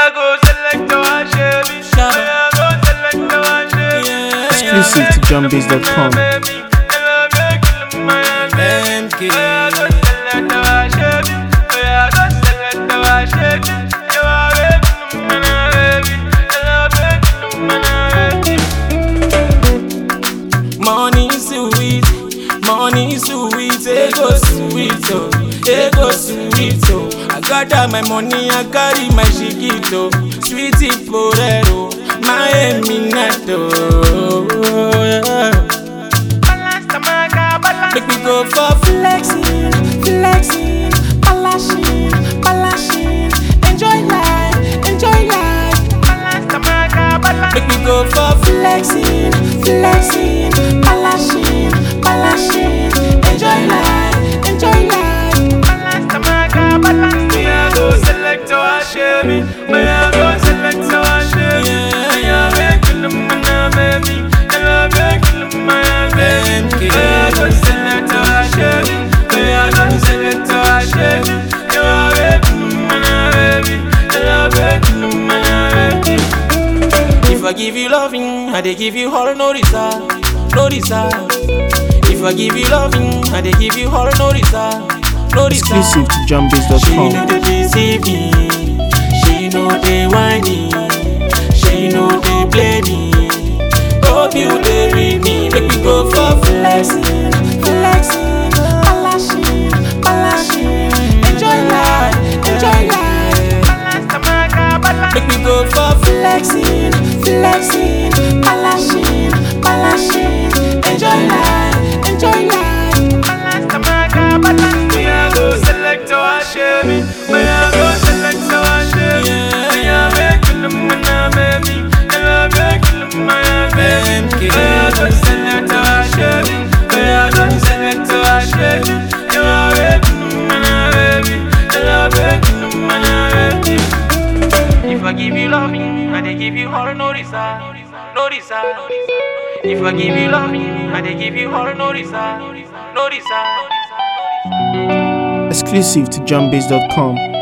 I go select our shabby. May I go select our shabby. Exclusive to JohnBiz.com. Baby, I love you, my baby. May I go select our shabby. May I go select our shabby. You are baby, my baby. I love you, my baby. Money sweet, money sweet, ego sweet, oh, ego sweet, oh. I gather my money, I carry my shikito, sweetie porero, my eminato. Yeah. Balance the maga, balance Make me go for flexing, flexing, balashing, balashing. Enjoy life, enjoy life. balance the maga, balance Make me go for flexing, flexing, balashing, balashing. Enjoy life, enjoy life. balance the maga, balance. May I go select our shabby. May I go select our shabby. May I make you my baby. I love you, my baby. May I go select our shabby. May I go select our shabby. You are baby, my baby. I love you, my baby. If I give you loving, I dey give you all no reserve, no reserve. If I give you loving, I dey give you all no reserve, no reserve. Exclusive to She JohnBiz.com. know they deceive me. She know they whiny. She know they play me. Hope you they read me. Make me go for flexing, flexing, balashing, balashing. Enjoy life, enjoy life. Balance the maga, balance. Make me go for flexing, flexing, balashing, balashing. Enjoy life, enjoy life. balance the maga, balance. May I go select our shabby. May I go select our shabby. May I make you my baby. I love you, my baby. May I go select our shabby. May I go select our shabby. You are baby, my baby. I love you, my baby. If I give you loving, I dey give you all no reserve, no reserve. If I give you loving, I dey give you all no reserve, no reserve. Exclusive to JohnBiz.com.